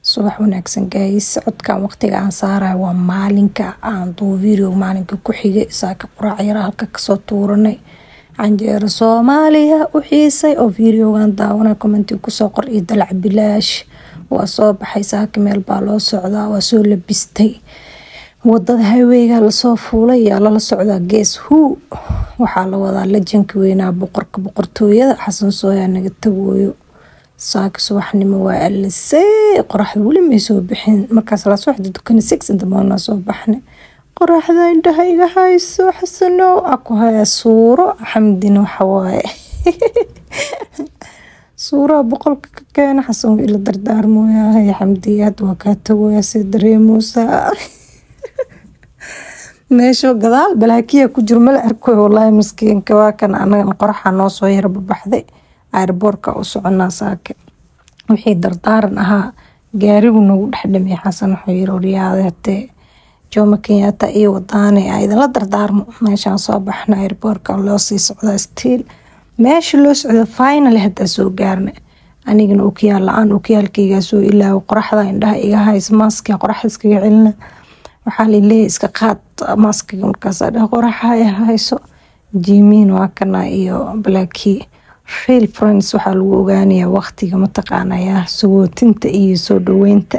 subax wanaagsan gays codkan waqtiga aan saarayo waa maalinka aan duu video maalinka ku xigay saaka quraac yara halka kasoo tuuranay canjeero soomaaliya u xiisay oo videogan daawanay commenti kusoo qor iyo dalac bilaash waa soo baxay saaka meel baa loo socdaa waa soo labistay wadada highweyga lasoo fuulay yaa lala socdaa gees huu waxaa la wadaa lajanka weynaa boqorka boqortooyada xasan sooyaa naga tagooyo saaka subaxnimo waa alisey qoraxda weli may soo bixin markaas la socda dukani six intamona soo baxnay qoraxda indhaha iga hayso xasanow aku haya suuro xamdina waxawaaye suuraha boqolka ka keena xasan ila dardaarmooyahay xamdiyaad waa kaa tagoya si dareemoosaa meesho gadaal balaakiya ku jiro mala arkoy walaahi maskiinka waa kan anagan qoraxa noo soo yara babaxday airboorka u soconaa saake wixii dardaaran ahaa gaarigu nagu dhexdhamay xasan wuxuu yiri waryaada hatee jomo kenyatta iyo wadaane a idinla dardaarmo meeshaan soo baxna airboorka loo sii socdaa stiil meesha loo socda final hadaa soo gaarna anigana okiyaal la-aan okiyaalkaygaa soo ilaawo qoraxda indhaha iga haysa maaskiga qoraxda iskaga celina waxaa laleeyahay iska qaad maaskiga markaasa dheh qoraxa ay hayso jimiin waa kana iyo blackii real friends waxaa lagu ogaanayaa waqtiga mataqaanaya sagootinta iyo soo dhaweynta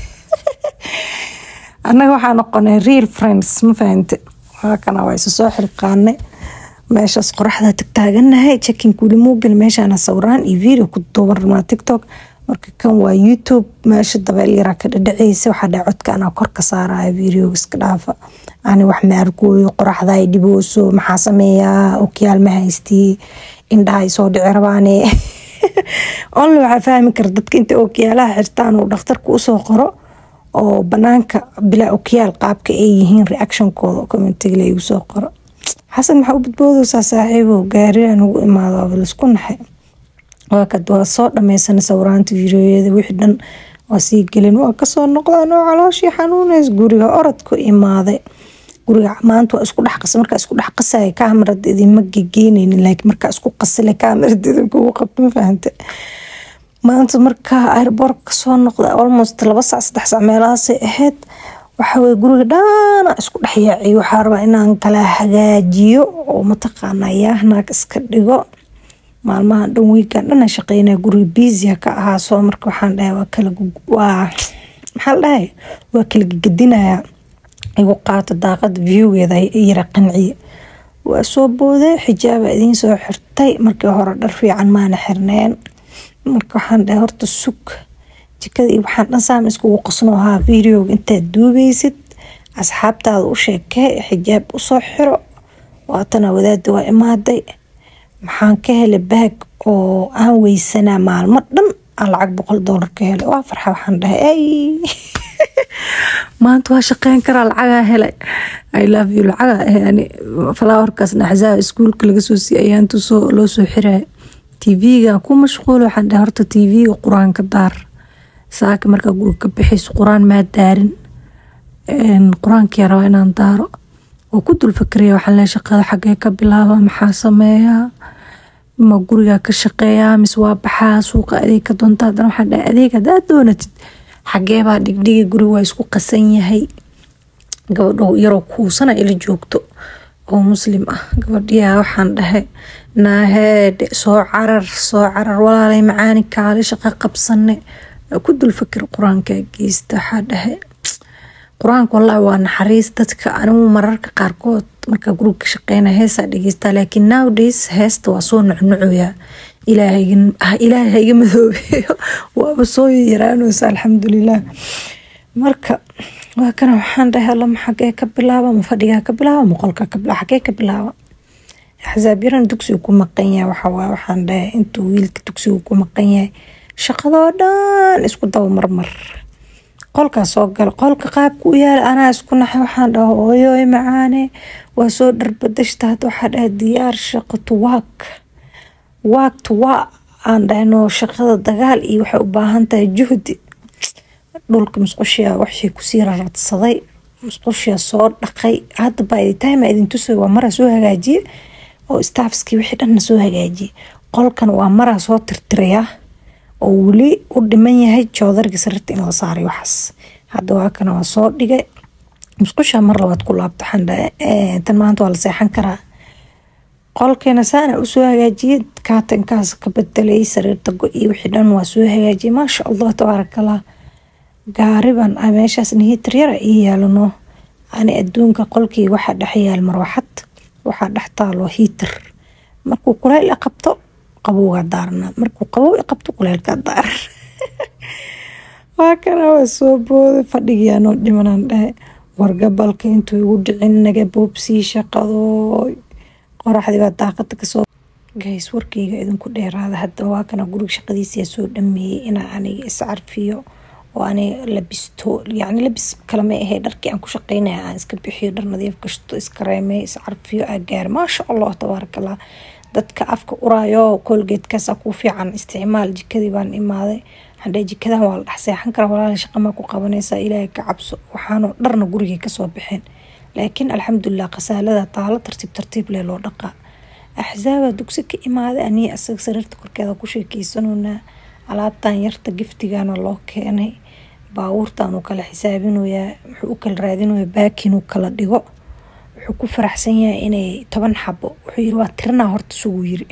annaga waxaa noqonay real friends ma fahante waakana waa isa soo xilqaanay meeshaas qoraxda tagtaaganahay checking weli mobil meeshaana sawiraan iyo video ku duuban rabnaa tiktok marka kan waa youtube meesha dabeel yaraa ka dhadhaceysa waxaa dhaca codka anaa kor ka saaraya videoga iska dhaafa ani wax ma arkooyo qoraxda ay dhibooso maxaa sameeyaa okiyaal ma haystii indhaha ay soo dhici rabaane only waxaa fahmi kara dadka inta okiyaalaha xirtaan uu dhakhtarka usoo qoro oo banaanka bilaa okiyaal qaabka ay yihiin reactionkooda commentiga la igu soo qoro xasan maxaa u badboodaysaa saaxiibo gaariga nagu imaado aba laisku naxay waakad waa soo dhameysana sawiraanta videoyada wixii dhan waa sii gelin waa kasoo noqdaan oo calooshii xanuuneys guriga orodku imaaday guriga maanta waa isku dhex qasa markaa isku dhex qasaya kaamarada idinma gegeyneynin laakiin markaa isku qasile kaamarada idinkugu qabto ma fahante maanta markaa airboorka kasoo noqda almost laba sac saddex sac meelahaasay ahayd waxaweye guriga dhaana isku dhexyaaciyo waxaa rabaa inaan kala hagaajiyo oo mataqaana yaahnaag iska dhigo maalmahan dhan wiikan dhana shaqeynaya guriga biisia ka ahaa soo marka waxaan dhahay waa kala waa maxaa la dhahay waa kala gegadinaya igu qaato daaqada viewgeeda yara qanciye waa soo booday xijaaba idiin soo xirtay markii hore dhar fiican maana xirneen marka waxaan dhahay horta sug jikada iyo waxaan dhan saam iskugu qasno ahaa videoga intaad duubeysid asxaabtaada u sheekee xijaab usoo xiro waatana wadaada waa imaaday maxaan ka helay baag oo aan weysanaa maalmo dhan aan lacag boqol doolar ka helay waa farxa waxaan dhahay ay maanta waa shaqeyn karaa lacagaa helay i love you lacagaa yani falaawarkaasna axsaaba iskuulka laga soo siiyay ayaantu soo loo soo xiraya tv-ga ku mashquul waxaan dhahay horta tv-ga qur-aanka daar saaka markaa guriga ka bixayso qur-aan maa daarin qur-aankii rabaa inaan daaro oo ku dul fakaraya waxaan leeyahay shaqada xagee ka bilaaba maxaa sameeyaa ma guriga ka shaqeeyaa mise waa baxaa suuqa adeeg ka doonta haddana waxaan dhahay adeeg haddaad doonatid xagee baa dhigdhigi guriga waa isku qasan yahay gabadho yaroo kuusana ila joogto oo muslim ah gabadhiyaa waxaan dhahay naaheedhe soo carar soo carar walaalay macaani kaale shaqo qabsane ku dul fakir qur-aankaa geysta waxaa dhahay qur-aanka wallaahi waa naxariis dadka anigu mararka qaarkood markaa guriga ka shaqeyna heesaa dhegeystaa laakiin nowdays heesta waa soo nucnucoyaa ilaahay haiga madoobeeyo waaba soo yaraanaysa alxamdulilah marka waa kana waxaan dhahay allama xagee ka bilaaba ma fadhigaa ka bilaaba ma qolka ka bilaaba xagee ka bilaaba axsaab yaran dugsigu ku maqan yahay waxawaa waxaan dhahay intuu wiilka dugsigu ku maqan yahay shaqadoo dhan isku daba marmar qolkaa soo gala qolka qaabka u yaala anaa isku naxay waxaan dhaha hooyoy macaane waa soo dharbadashta hadda waxaa dhahay diyaar shaqo to waak waak to waa aan dhahno shaqada dagaal iyo waxay u baahan tahay juhdi dhulka musqushiya waxii kusii raradsaday musqushiya soo dhaqay hadda by the time idin tusay waa maraa soo hagaajiye oo staffskii wixii dhanna soo hagaajiye qolkan waa maraa soo tirtirayaa oo weli u dhiman yahay joodarga sariirta in la saaray waxaas hadda waa kana waa soo dhigay musqusha mar labaad ku laabto waxaan dhahay tan maanta waa la seexan karaa qolkeena saana usoo hagaajiyay kaatankaas ka bedelay sariirta go-i wixii dhan waa soo hagaajiyay maasha allah tabaarakallah gaariban a meeshaas nihitar yara ii yaalano ani adduunka qolkii waxaa dhex yaal marwaxad waxaa dhex taalo hiitar markuu kuleyl i qabto qabowgaa daarana markuu qabow i qabto kuleylkaa daaran waa kana waa soo booday fadhigiyaanoo dhimanaan dhahay wargabalka intuu igu dhicin naga boobsii shaqadooy qoraxdii baa daaqada kasoo gays warkeyga idinku dheeraada hadda waa kana guriga shaqadiisa soo dhameeyey inaa aniga iscarfiyo oo aniga labisto yacni labis kalama ahay dharkii aan ku shaqeynaya aan iska bixiyo dhar nadiif gashto iskareemey iscarfiyo aa gaar maasha allah tabaarakallah dadka afka uraayo koolgeedkaasa ku fiican isticmaal jikadii baan imaaday hadhee jikadan waa la dhex seexan karaa walaala shaqamaa ku qabanaysaa ilaahay ka cabso waxaanoo dharna gurigay kasoo baxeen laakiin alxamdulilah khasaalada taalo tartiib tartiib lee loo dhaqaa axsaabaa dugsi ka imaaday aniga asaga sariirta korkeeda ku sheekeysanoonaa alaabtan yarta giftigana loo keenay baabuurtan uu kala xisaabinoyaa wuxuu u kala raadinaya baakin uu kala dhigo wuxuu ku faraxsan yahay inay toban xabo wuxuu yiri waa tirinaa horta suguu yiri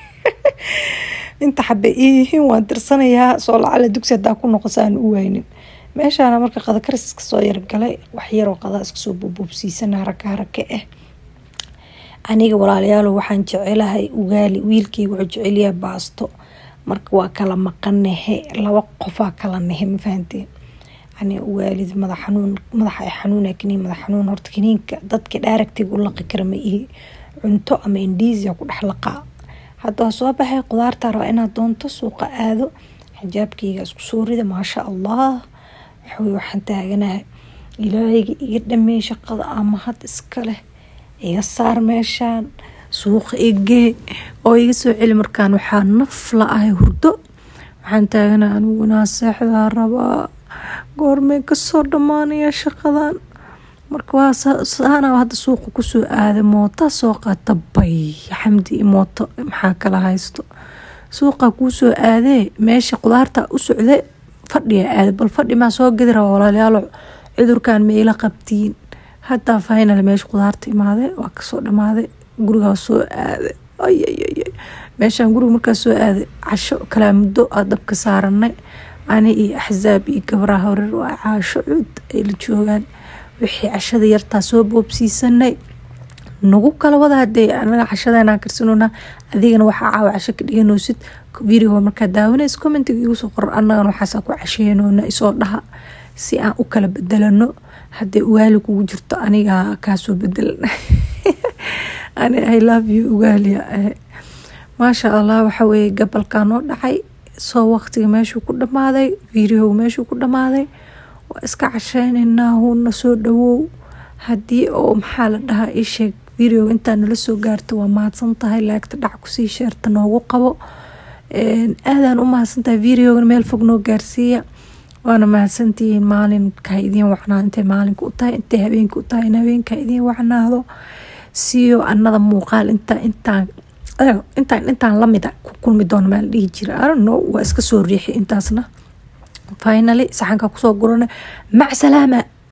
inta xabe iyihiin waan tirsanayaa soo lacala dugsi hadaa ku noqosa aan u waynin meeshaana marka qada karis iska soo yargalay wax yaroo qadaa iska soo bubuubsiisana haraka haraka ah aniga walaalayaalo waxaan jecelahay ugaali wiilkeyga wuxuu jecelyahay baasto marka waa kala maqanahe laba qofaa kala nahe ma fahanteen yani waalid madax xanuun madaxa ay xanuuna kaniin madax xanuun horta kaniinka dadka dhaaragtiga u laqi kara ma ihi cunto ama indhiisiya ku dhex laqaa hadda waa soo baxay qudaarta rabaa inaad doonto suuqa aado xijaabkeyga isku soo rida maasha allah waxawey waxaan taaganahay ilaahayga iga dhameey shaqada ama had iska leh iga saar meeshaan suuqa igee oo iga soo celi markaan waxaa naf la ahay hurdo waxaan taaganahay anigu inaa seexdaa rabaa goormee kasoo dhammaanaya shaqadan marka waa saana hadda suuqa kusoo aaday moota soo qaata bay xamdi mooto maxaa kala haysto suuqa kuusoo aadee meesha qudaarta u socday fadhiga aada bal fadhi maa soo gadi raba walaalayaalo cudurkan ma ila qabtiin hadaa final meesha qudaarta imaaday waa kasoo dhamaaday gurigaa soo aaday ayayay meeshaan guriga markaa soo aaday casho kalaa muddo aa dabka saaranay ani iyo axsaab iyo gabraa horer waa caasho cud ay la joogaan wixii cashada yartaa soo boobsiisanay nagu kala wada hadee anaga cashadeenaan karsanona adigana waxaa caawa casho ka dhiganoosid video markaa daawanays commentiga igu soo qoran annagana waxaasaa ku casheynoona isoo dhaha si aan u kala bedelano hadee ugaali kugu jirto aniga kaasoo bedelan ani i love you ugaaliya ahe maasha allah waxa weeye gabalkaa noo dhacay soo waqtiga meeshuu ku dhamaaday videoga meeshuu ku dhamaaday waa iska casheyneynaa huuna soo dhawow haddii oo maxaa la dhahaa ii sheeg videoga intaa nala soo gaarto waa mahadsan tahay laagta dhac kusii sheerta noogu qabo aadaan u mahadsan tahay videoga meel fog noo gaarsiiya waana mahadsantihiin maalinka idiin wacnaa intay maalinka u tahay intay habeenka u tahay in habeenka idiin wacnaado siiyo anada muuqaal intaa intaan intaan intaan lamida ku kulmi doono maa la dhihi jira arano waa iska soo riixi intaasna finally saxanka kusoo gurana mac salaama